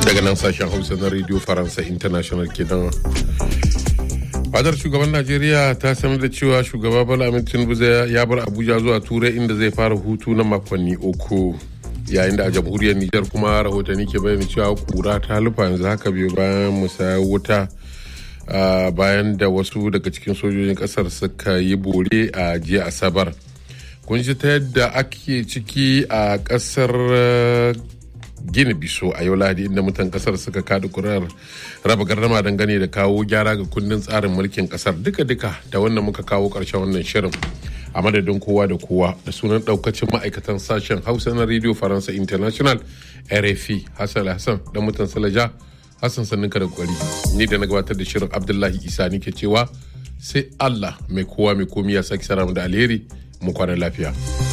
daga nan sashen hausa na radio faransa international kenan fadar shugaban najeriya ta sanar da cewa shugaba bala amin tinubu ya bar abuja zuwa turai inda zai fara hutu na makonni uku yayin da a jamhuriyar nijar kuma rahotanni ke bayyana cewa kura ta lufa yanzu haka biyu bayan musayar wuta bayan da wasu daga cikin sojojin kasar suka yi bore a jiya asabar kun ji ta yadda ake ciki a kasar gini biso a yau lahadi inda mutan kasar suka kada kurar raba gardama dangane da kawo gyara ga kundin tsarin mulkin kasar duka-duka da wannan muka kawo karshen wannan shirin a madadin kowa da kowa da sunan daukacin ma'aikatan sashen hausa na radio faransa international rfi hassan hassan da mutan salaja hassan sanninka da kwari ni da na gabatar da shirin abdullahi isa nike cewa sai allah mai kowa mai komi ya sake sara da alheri mu kwana lafiya.